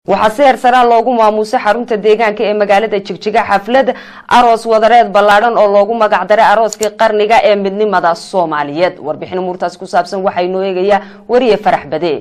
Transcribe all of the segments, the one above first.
waxaa si heersaraa loogu maamuusay xarunta deegaanka ee magaalada jigjiga xaflad aroos wadareed ballaadhan oo loogu magacdaray arooskii qarniga ee midnimada soomaaliyeed warbixin umuurtaas ku saabsan waxaa inoo eegayaa wariye farax bade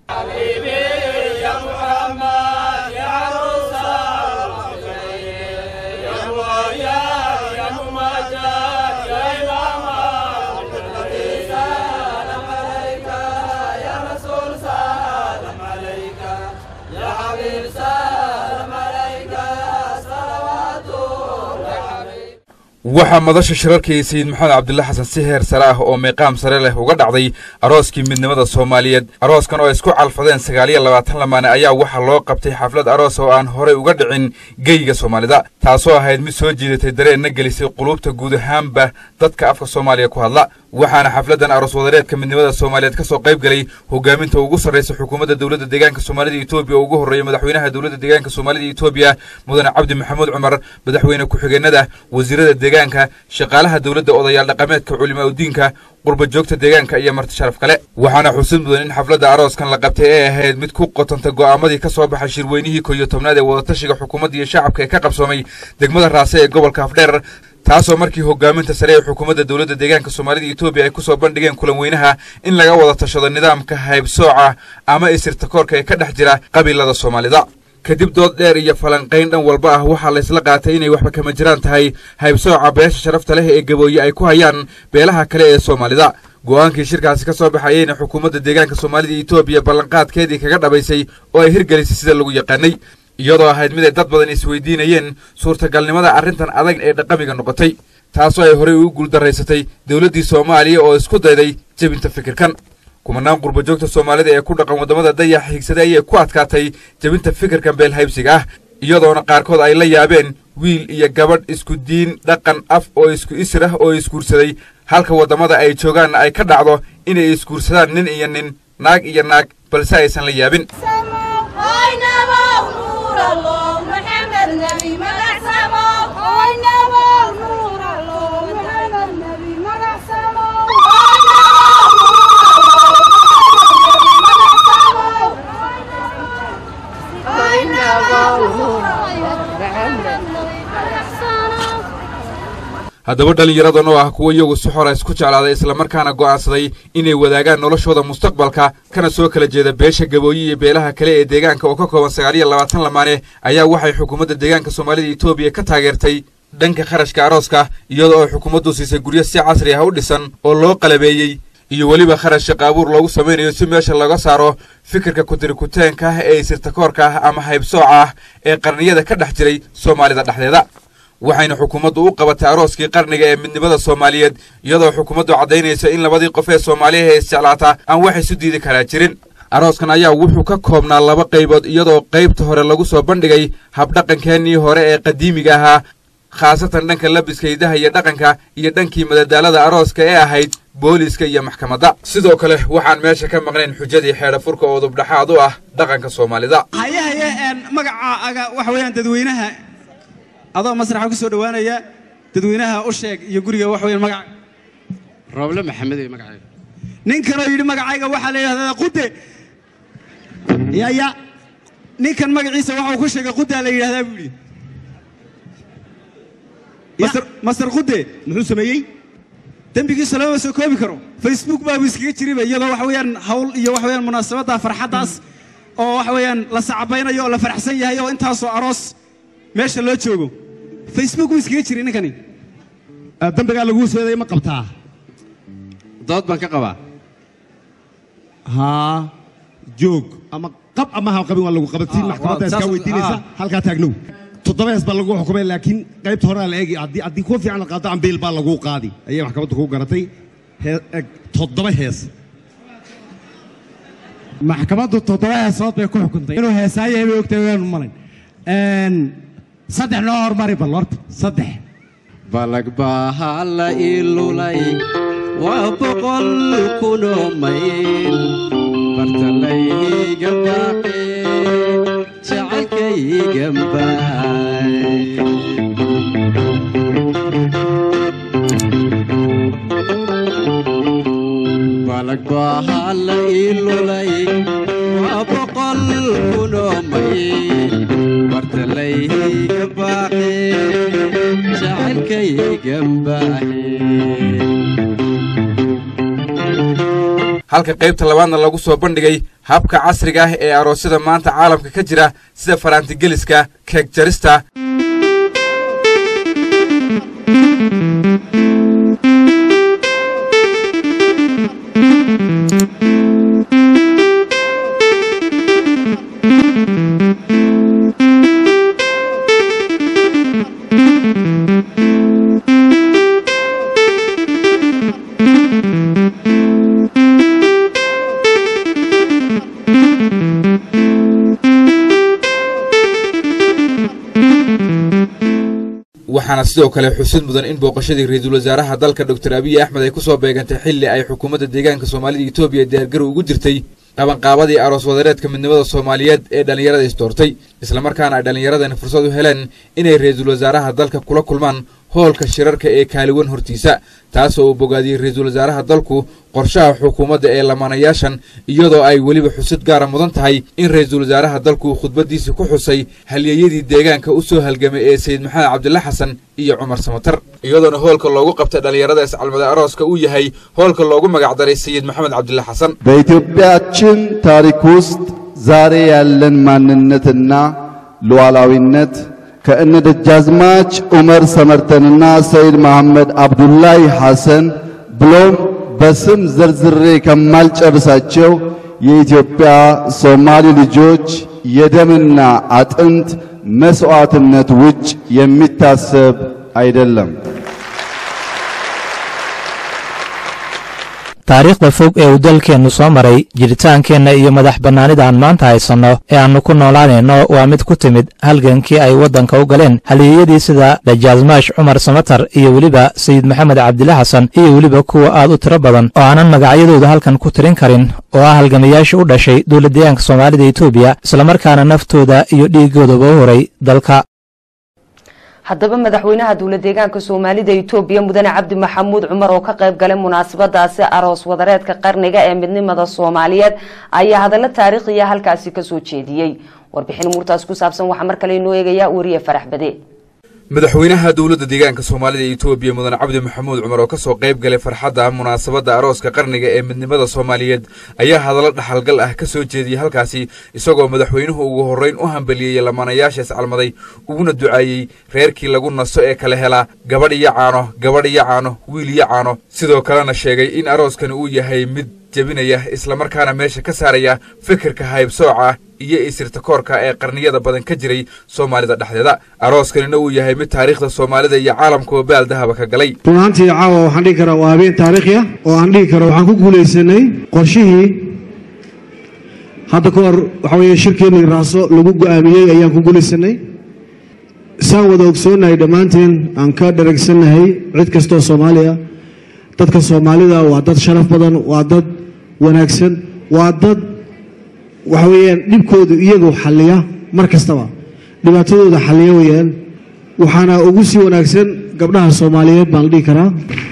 waxaa madasha shirarkii sayid maxamed cabdilla xasan si heer sare ah oo meeqaam sare leh uga dhacday arooskii midnimada soomaaliyeed arooskan oo ay isku calfadeen sagaaliyo labaatan lamaane ayaa waxaa loo qabtay xaflad aroos oo aan horey uga dhicin geyga soomaalida taasoo ahayd mid soo jiidatay dareenna gelisay quluubta guud ahaanba dadka afka soomaaliya ku hadla waxaana xafladan aroos wadareedka midnimada soomaaliyeed ka soo qayb galay hogaaminta ugu sarraysa xukuumadda dowladda deegaanka soomaalida etoobiya oo ugu horreeya madaxweynaha dowladda deegaanka soomaalida etoobiya mudane cabdi maxamuud cumar madaxweyne ku-xigeenada wasiirada deegaanka shaqaalaha dowladda odayaal dhaqameedka culimaa udiinka qurba joogta deegaanka iyo marti sharaf kale waxaana xusid mudan in xafladda arooskan la qabtay ee ahayd mid ku qotanta go'aamadii ka soo baxay shirweynihii kow iyo tobnaad ee wadatashiga xukuumadda iyo shacabka ee ka qabsoomay degmada raase ee gobolka afdheer taasoo markii hogaaminta sare ee xukuumadda dowladda deegaanka soomaalida etoobiya ay ku soo bandhigeen kulan weynaha in laga wada tashado nidaamka haybsooca ama isirtakoorka ee ka dhex jira qabiilada soomaalida kadib dood dheer iyo falanqayn dhan walba ah waxaa laysla qaatay inay waxba kama jiraan tahay haybsooca beesha sharafta leh ee gabooye ay ku hayaan beelaha kale ee soomaalida go'aankii shirkaasi ka soo baxayeyna xukuumadda deegaanka soomaalida etoobiya ballanqaadkeedii kaga dhabaysay oo ay hirgelisay sida lagu yaqaanay iyadoo ahayd mid ay dad badan isweydiinayeen suurtagalnimada arrintan adag ee dhaqamiga noqotay taasoo ay horey ugu guuldaraysatay dowladdii soomaaliya oo isku dayday jebinta fikirkan kumanaan qurba joogta soomaalida ee ku dhaqan waddamada dayaxa higsaday ayay ku adkaatay jebinta fikirkan beelhaybsiga ah iyadoona qaarkood ay la yaabeen wiil iyo gabadh isku diin dhaqan af oo isku isir ah oo isguursaday halka waddamada ay joogaanna ay ka dhacdo inay isguursadaan nin iyo nin naag iyo naag balse aysan la yaabin haddaba dhallinyaradan oo ah kuwa iyagu si xora isku jeclaaday islamarkaana go'aansaday inay wadaagaan noloshooda mustaqbalka kana soo kala jeeda beesha gabooye iyo beelaha kale ee deegaanka oo ka kooban sagaaliyo labaatan lamaane ayaa waxay xukuumadda deegaanka soomaalida etoobiya ka taageertay dhanka kharashka arooska iyadoo ay xukuumaddu siisay guryo si casri ah u dhisan oo loo qalabeeyey iyo weliba kharash shaqa abuur loogu samaynayo si meesha laga saaro fikirka kutirikuteenka ah ee isirtakoorka ah ama haybsooca ah ee qarniyada ka dhex jiray soomaalida dhexdeeda waxayna xukuumaddu u qabatay arooskii qarniga ee midnimada soomaaliyeed iyadoo xukuumaddu caddaynaysa in labadii qof ee soomaaliya ee isjeclaata aan wax isu diidi karaa jirin arooskan ayaa wuxuu ka koobnaa laba qaybood iyadoo qaybta hore lagu soo bandhigay habdhaqankeennii hore ee qadiimiga ahaa khaasatan dhanka labiska hidaha iyo dhaqanka iyo dhankii madadaalada arooska ee ahayd booliiska iyo maxkamadda sidoo kale waxaan meesha ka maqnayn xujadii xeedha furka oo dubdhaxaad u ah dhaqanka soomaalida haye haye magacaaga waxa weeyaan dadweynaha adoo masraxa ku soo dhowaanaya dadweynaha u sheeg iyo guriga wax weeyaan magaca rooble maxamed ee magacayga nin kaloo yidhi magacayga waxaa la yidhahdaa qude yaya ninkan magaciisa waxa uu ku sheegay qudaa la yidhahdaa buu yidhi master qude muxuu sameeyey dembigiisa lama soo koobi karo facebook baabu iskaga jiriba iyadoo waxa weeyaan hawl iyo waxa weeyaan munaasabadda farxaddaas oo waxa weeyaan la sacabaynayo oo la faraxsan yahay oo intaasoo aroos meesha loo joogo facebook buu iskaga jiray ninkani dambigaa laguu seeday ma qabtaa dood baan ka qabaa haa joog ama qab ama ha qabin waa lagu qabatiin maxkamadda iskaa weydiinaysa halkaa taagnow toddoba hees baa lagu xukumay laakiin qaybta horaa la eegi haddii haddii kuwa fiican la qaado ambiil baa laguu qaadi ayay maxkamaddu kuu garatay hee toddoba hees maxkamaddu toddoba heesood bay ku xukuntay inuu heesaayahay bay ogtahay waanu malay saddex noo hormari bal horta saddex balag baa la ilulay waa boqol kunoo mayl bartalayga baaqe jacaylkaygan baay balag baa la ilulay waa boqol kunoo mayl halka qaybta labaadna lagu soo bandhigay habka casriga ah ee aroosyada maanta caalamka ka jira sida faraantigeliska keeg jarista waxaana sidoo kale xusid mudan in booqashadii ra-iisul wasaaraha dalka doctor abiy axmed ay ku soo beegantay xilli ay xukuumadda deegaanka soomaalida etoobiya diyaargarow ugu jirtay qabanqaabadii aroos wadareedka midnimada soomaaliyeed ee dhallinyarada isdoortay islamarkaana ay dhallinyaradani fursad u heleen inay ra-iisul wasaaraha dalka kula kulmaan hoolka shirarka ee kaaliwan hortiisa taasoo uu bogaadiyey ra-iisul wasaaraha dalku qorshaha xukuumadda ee lamaanayaashan iyadoo ay weliba xusid gaara mudan tahay in ra-iisul wasaaraha dalku khudbaddiisii ku xusay halyeeyadii deegaanka u soo halgamay ee sayid maxamed cabdilla xasan iyo cumar samatar iyadoona hoolka loogu qabtay dhallinyarada iscalmada arooska uu yahay hoolka loogu magacdaray sayid maxamed cabdilla xasan በኢትዮጵያችን ታሪክ ውስጥ ዛሬ ያለን ማንነትና ሉዓላዊነት ከእነ ደጃዝማች ዑመር ሰመርተንና ሰይድ መሐመድ አብዱላሂ ሐሰን ብሎም በስም ዘርዝሬ ከማልጨርሳቸው የኢትዮጵያ ሶማሌ ልጆች የደምና አጥንት መስዋዕትነት ውጭ የሚታሰብ አይደለም። taariikhda fog ee uu dalkeennu soo maray jiritaankeenna iyo madax bannaanida aan maanta haysanno ee aannu ku noolaanayno waa mid ku timid halgankii ay waddanka u galeen halyeeyadii sida dajaasmaash cumar samatar iyo weliba sayid maxamed cabdile xasan iyo weliba kuwa aad u tiro badan oo aanan magacyadooda halkan ku tirin karin oo ah halgamayaashii u dhashay dowladdeegaanka soomaalida etoobiya islamarkaana naftooda iyo dhiiggoodaba u horay dalka haddaba madaxweynaha dowla deegaanka soomaalida etoobiya mudane cabdi maxamuud cumar oo ka qayb galay munaasabadaasi aroos wadareedka qarniga ee midnimada soomaaliyeed ayaa hadallo taariikhiya halkaasi kasoo jeediyey warbixin muurtaas ku saabsan waxaa mar kale inoo eegaya wariye farax bade madaxweynaha dowladda deegaanka soomaalida etoobiya mudan cabdi maxamuud cumar oo ka soo qayb galay farxadda munaasabadda arooska qarniga ee midnimada soomaaliyeed ayaa hadallo dhaxalgal ah ka soo jeediyey halkaasi isagoo madaxweynuhu ugu horrayn u hambaliyeeyey lamaanayaasha iscalmaday uguna ducaayey reerkii lagu naso ee kala helaa gabadh iyo caano gabadh iyo caano wiil iyo caano sidoo kalena sheegay in arooskani uu yahay mid jebinaya islamarkaana meesha ka saaraya fikirka haybsooca iyo isirtakoorka ee qarniyada badan ka jiray soomaalida dhexdeeda arooskanina uu yahay mid taariikhda soomaalida iyo caalamkuba baal dahaba ka galay run ahaantii caawa waxaan dhihi karaa waa habeen taariikhi ah oo aan dhihi karo waxaan ku guulaysanay qorshihii hadda ka hor waxa weeye shirkeennii raaso lagu go'aamiyey ayaan ku guulaysanay saan wada ogsoonnahay dhammaanteen aan ka dharagsannahay cid kastoo soomaali ah dadka soomaalida waa dad sharaf badan waa dad wanaagsan waa dad waxa weeyaan dhibkoodu iyagu xalliya mar kastaba dhibaatadooda xalliya weeyaan waxaana ugu sii wanaagsan gabdhaha soomaaliyeed baan la dhihi karaa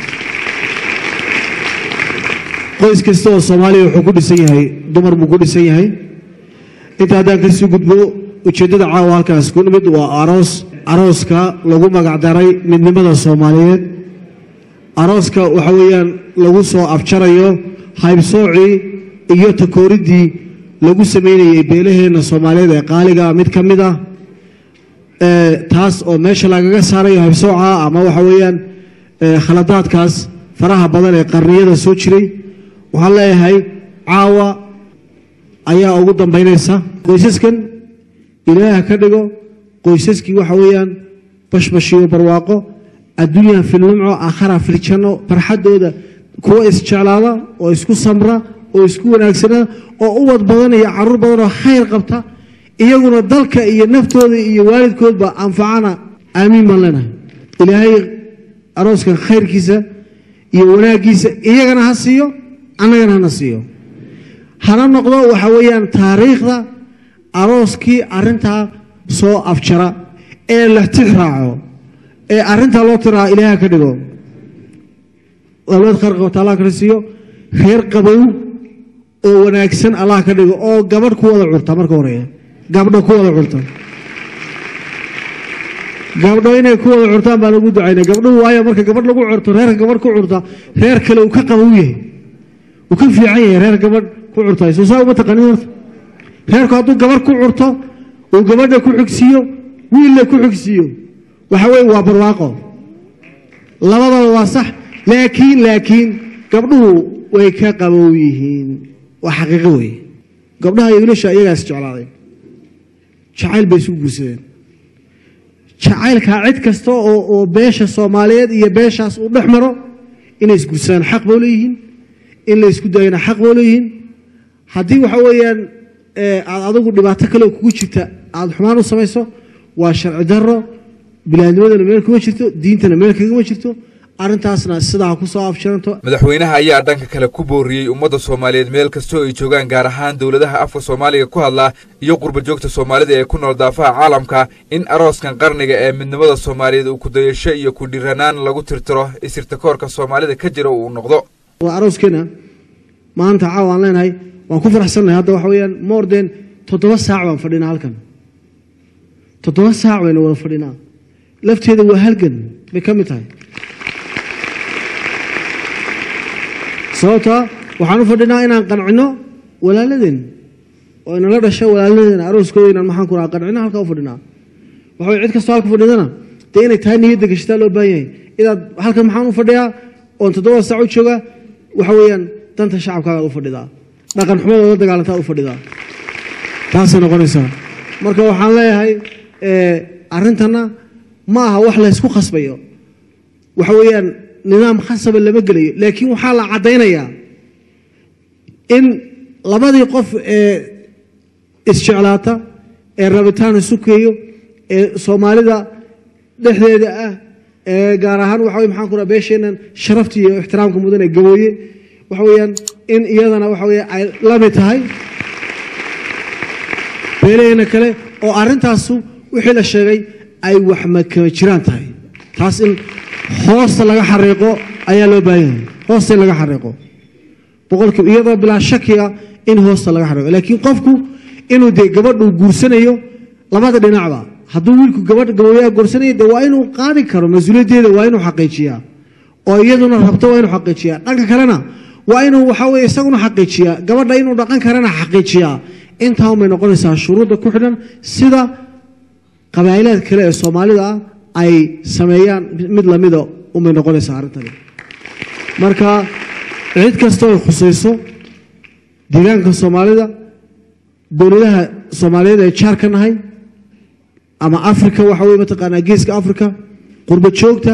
qoys kasta oo soomaaliya wuxuu ku dhisan yahay dumar buu ku dhisan yahay inta haddaan kasii gudbo ujeeddada caawa halkaas ku nimid waa aroos arooska lagu magacdaray midnimada soomaaliyeed arooska waxa weeyaan lagu soo afjarayo haybsoocii iyo takooridii lagu samaynayey beelaheenna soomaaliyeed ee qaaliga mid ka mid ah taas oo meesha lagaga saarayo haybsooca ama waxa weeyaan khaladaadkaas faraha badan ee qarniyada soo jiray waxaan leeyahay caawa ayaa ugu dambaynaysa qoysaskan ilaaha ka dhigo qoysaskii waxa weeyaan bashbashiyo barwaaqo adduunyaha filnimco aakhara filjanno farxaddooda kuwa isjeclaada oo isku samra oo isku wanaagsana oo uwad badan iyo caruur badan oo khayr qabta iyaguna dalka iyo naftooda iyo waalidkoodba anfacana aamiin baan leenahay ilaahay arooskan khayrkiisa iyo wanaaggiisa iyagana ha siiyo annagana hana siiyo hana noqdo waxa weeyaan taariikhda arooskii arrintaa soo afjara ee la tix raaco ee arrintaa loo tiraa ilaaha ka dhigo dowlad khayr qabta allah kana siiyo reer qabow oo wanaagsan allah ka dhigo oo gabadh ku wada curta marka horeeya gabdho ku wada curta gabdho inay ku wada curtaan baan ugu ducaynay gabdhuhu waayo marka gabadh lagu curto reerka gabadh ku curta reer kale uu ka qabow yahay uu ka fiican yahay reer gabadh ku curtay soo saa uma taqanin horta reerku hadduu gabadh ku curto uu gabadha ku xigsiiyo wiilla ku xigsiiyo waxa weeye waa barwaaqo labadaba waa sax laakiin laakiin gabdhuhu way ka qabow yihiin waa xaqiiqo weeye gabdhaha iyo wiilasha iyagaas jeclaaday jacayl bay isugu guursadeen jacaylkaa cid kasta oo oo beesha soomaaliyeed iyo beeshaas uu dhex maro inay isguursadaan xaq boo leeyihiin in la isku daayana xaq boo leeyihiin haddii waxa weeyaan ee, aad adigu dhibaato kale oo kugu jirta aad xumaan u samayso waa sharci darro bilaadnimadana meel kuma jirto diintana meel kagama jirto arrintaasna sidaa ku soo afjiranto madaxweynaha ayaa dhanka kale ku booriyey ummadda soomaaliyeed meel kastoo ay joogaan gaar ahaan dowladaha afka soomaaliga ku hadla iyo qurba joogta soomaalida ee ku nool daafaha caalamka in arooskan qarniga ee midnimada soomaaliyeed uu kudayasho iyo ku dhiranaan lagu tirtiro isirtakoorka soomaalida ka jira uu noqdo waa arooskeena maanta caawa aan leenahay waan ku faraxsannahay hadda waxa weeyaan moorden toddoba saac baan fadhinaa halkan toddoba saac baynu wada fadhinaa lafteeda waa halgan bay ka mid tahay sababtaa waxaan u fadhinaa inaan qancino walaaladeen oo inala dhasha walaaladeen arooskooda inaan maxaan ku rahaa qancino halkaa u fadhinaa waxa weye cid kastoo halka fadhidana dee inay tahay niyadda gashataa loo baahan yahay inaad halkan maxaan u fadhiyaa oon toddoba saac u jooga waxa weeyaan danta shacabkaaga u fadhidaa dhaqan xumadooda dagaalantaa u fadhidaa taasay noqonaysaa marka waxaan leeyahay eh, arrintanna ma aha wax laysku khasbayo waxa weeyaan nidaam khasaba lama gelayo laakiin waxaa la caddaynayaa in labadii qof ee isjeclaata ee rabitaan isu keeyo ee soomaalida dhexdeeda ah ee gaar ahaan waxa weye maxaan ku raha beesheennan sharafta iyo ixtiraamka mudan ee gabooye waxa weeyaan in iyadana waxa weeye ay la mid tahay beelaheena kale oo arrintaasu wixii la sheegay ay wax makama jiraan tahay taas in hoosta laga xariiqo ayaa loo baahan yahay hoosta in laga xariiqo boqolkiiba iyadoo bilaa shakiya in hoosta laga xariiqo laakiin qofku inuu dee gabadhu guursanayo labada dhinacba hadduu wiilku gabadh gabooyaha guursanayo dee waa inuu qaadi karo mas-uuliyaddeeda waa inuu xaqiijiyaa oo iyaduna rabto waa inuu xaqiijiyaa dhanka kalena waa inuu waxa weye isaguna xaqiijiyaa gabadha inuu dhaqan karana xaqiijiyaa intaa unbay noqonaysaa shuruudda ku xidhan sida qabaa'ilaad kale ee soomaalida ah ay sameeyaan mid lamida unbay noqonaysaa arrintani marka cid kastoo ay khusayso deegaanka soomaalida dowladaha soomaaliyeed ee jaar ka nahay ama afrika waxa weye mataqaanaa geeska afrika qurba joogta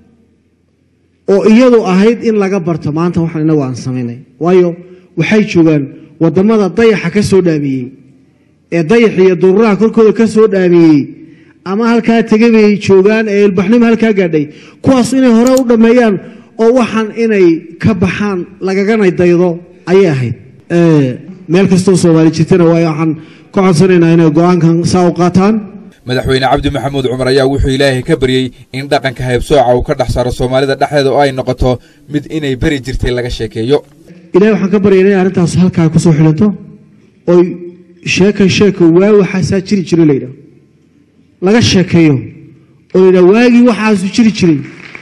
oo iyadu ahayd in laga barto maanta waxaan inagu aan samaynay waayo waxay joogaan wadamada dayaxa ka soo dhaamiyey ee dayax iyo duruuraha korkooda ka soo dhaamiyey ama halkaa tegay bay joogaan ee ilbaxnimo halkaa gaadhay kuwaas inay hore u dhammeeyaan oo waxaan inay ka baxaan lagagana daydo ayay ahayd Eh, meel kastoo soomaali jirtana waayo waxaan ka codsanaynaa inay go-aankan saa u qaataan madaxweyne cabdi maxamuud cumar ayaa wuxuu ilaahay ka baryey in dhaqanka haybsooca uu ka dhex saaro soomaalida dhexdeeda oo ay noqoto mid inay beri jirtay laga sheekeeyo ilahay waxaan ka baryaynaa inay arrintaas halkaa ku soo xilanto oy sheeka sheeka waa waxaasaa jiri jiray la yidhaah laga sheekeeyo oo la yidhaha waagii waxaasu jiri jiray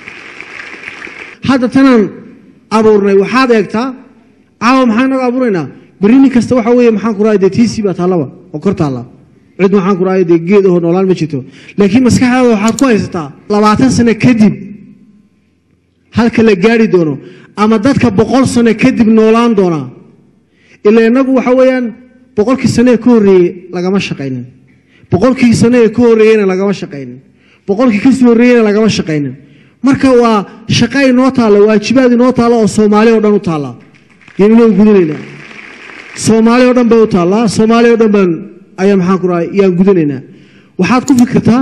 hadda tanaan abuurnay waxaad eegtaa caawa maxaan inaga abuuraynaa berri nin kasta waxa weeye maxaan ku rahay dee tiisii baa taallaba oo kor taalla cid maxaan ku rahay dee geed ahoo noolaan ma jirto laakiin maskaxdaada waxaad ku haysataa labaatan sano kadib halka la gaari doono ama dadka boqol sano kadib noolaan doonaa ila inagu waxa weeyaan boqolkii sano ee ka horreeyey lagama shaqaynin boqolkii sano ee ka horreeyeyna lagama shaqaynin boqolkii kasii horreeyeyna lagama shaqaynin marka waa shaqa inoo taalla waajibaad inoo taalla oo soomaali oo dhan u taalla yaynu inoo gudanaynaa soomaali oo dhan bay u taallaa soomaali oo dhan baan ayaa maxaan ku rahay yaan gudanaynaa waxaad ku fikirtaa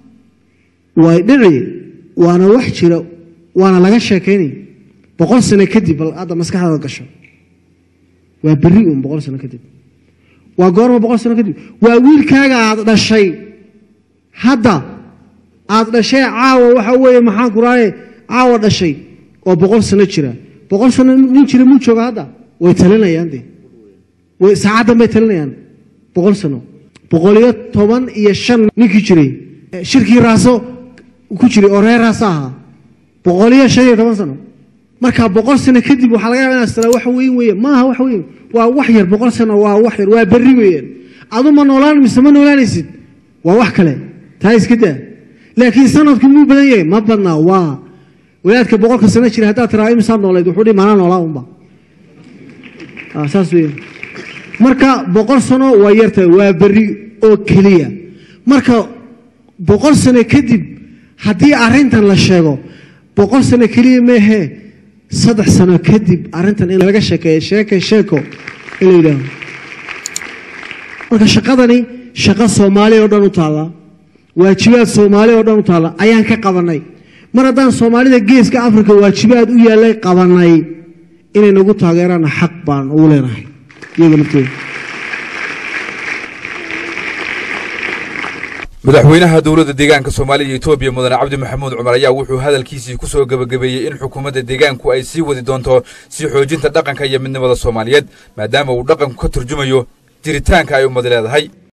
way dhici waana wax jira waana laga sheekaynay boqol sano kadib bal hadda maskaxdaada gasho waa berri un boqol sano kadib waa goorma boqol sano kadib waa wiilkaaga aad dhashay hadda aad dhashay caawa waxa weeye maxaan ku rahaye caawa dhashay oo boqol sano jira boqol sano nin jira muu jooga hadda way talinayaan de way saacaddan bay talinayaan boqol sano boqol iyo toban iyo shan ninkii jiray shirkii raaso ku jiray oo reer raaso ahaa boqol iyo shan iyo toban sano marka boqol sano kadib waxaa laga yaaba inaad tiraa wax weyn weeye maaha wax weyn waa wax yar boqol sano waa wax yar waa berri weeyaan adu ma noolaan mise ma noolaanaysid waa wax kale taa iska daa laakiin sanadku muu badan yahay ma badnaa waa walaadka boqolka sano jira haddaad tiraa imisaad noolayd wuxuu dhihi maanaa noolaa unba Ah, saas weeyaan marka boqol sano waa yartahay waa berri oo keliya marka boqol sano kadib haddii arrintan la sheego boqol sano keliya meehe saddex sano kadib arrintan in laga sheekeeyo sheeke sheeko in la yidhaaho marka shaqadani shaqo soomaali oo dhan u taalla waajibaad soomaali oo dhan u taalla ayaan ka qabanay mar haddaan soomaalida geeska afrika waajibaad u yaallay qabanay inay nagu taageeraana xaq baan ugu leenahay iyaga laftooda madaxweynaha dowladda deegaanka soomaaliya iyo etoobiya mudane cabdi maxamuud cumar ayaa wuxuu hadalkiisii ku soo gebagabeeyey in xukuumadda deegaanku ay sii wadi doonto sii xoojinta dhaqanka iyo midnimada soomaaliyeed maadaama uu dhaqanku ka turjumayo jiritaanka ay ummad leedahay